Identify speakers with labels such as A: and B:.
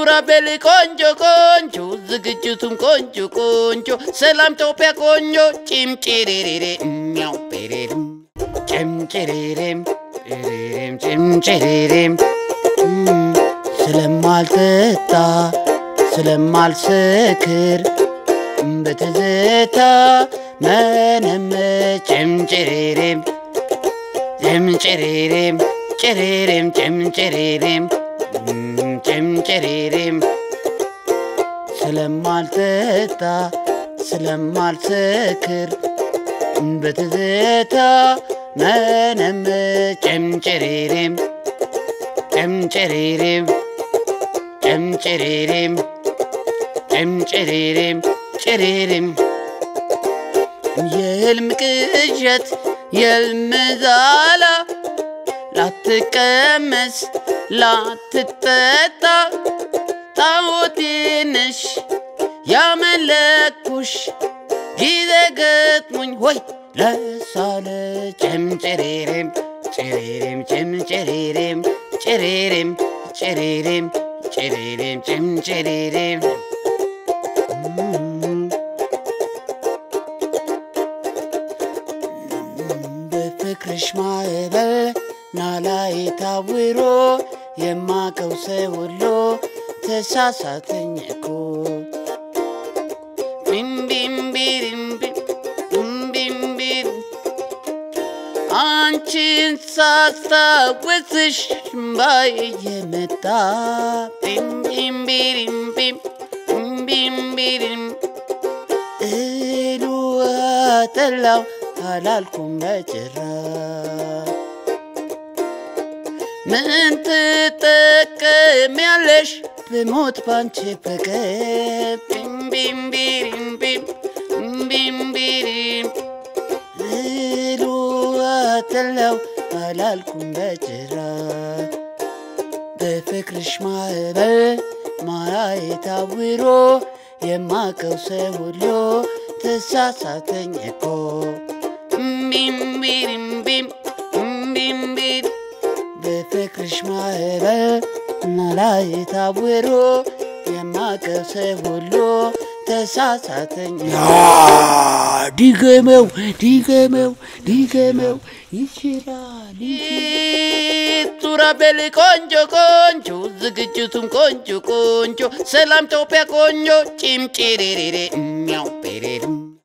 A: ቱራቤል ቆንጆ ቆንጆ ዝግጅቱም ቆንጆ ቆንጆ ሰላም ኢትዮጵያ ቆንጆ ጭምጭሬሬሬ ሚያው ፔሬሬም ጭምጭሬሬም ፔሬሬም ጭምጭሬሬም ስለማልጠጣ ስለማልሰክር በትዝታ መነም ጭምጭሬሬም ጭምጭሬሬም ጭሬሬም ጭምጭሬሬም ጭምጭሬሬም ስለማልጠጣ ስለማልሰክር በትዝታ መነም ጭምጭሬሬም ጭምጭሬሬም ጭምጭሬሬም ጭምጭሬሬም ጭሬሬም የህልም ቅዠት የህልም ዛላ ላትቀመስ ላትጠጣ ጣዖቴ ነሽ ያመለኩሽ ጊዜ ገጥሙኝ ሆይ ለሳለ ጭምጭሬሬም ጭሬሬም ጭምጭሬሬም ጭሬሬም ጭሬሬም ጭሬሬም ጭምጭሬሬም በፍቅርሽ ማዕበል ናላይ ታውሮ የማቀው ሰው ሁሉ ተሳሳተኝ እኮ ቢምቢምቢምቢምቢምቢም አንቺን ሳስታውስሽ እምባዬ እየመጣ ቢምቢምቢምቢም ቢምቢም እህሉ ጠላው አላልኩም በጭራሽ ምን ትጠቀሚያለሽ ብሞት ባንቺ ፍቅር ቢምቢምቢምቢም ቢምቢም እህሉ አጠላው አላልኩም በጭራሽ በፍቅርሽ ማዕበል ማያዬ ታውሮ የማቀው ሰው ሁሉ ተሳሳተኝ እኮ ቢምቢምቢም ቢምቢም በፍቅርሽ ማዕበል ናላይ ታውሮ የማቀው ሰው ሁሉ ተሳሳተኝ
B: ድገመው ድገመው ድገመው ይችላል
A: ቱራቤል ቆንጆ ቆንጆ ዝግጅቱም ቆንጆ ቆንጆ ሰላም ኢትዮጵያ ቆንጆ ጭምጭሬሬሬ ሚያው ፔሬሬም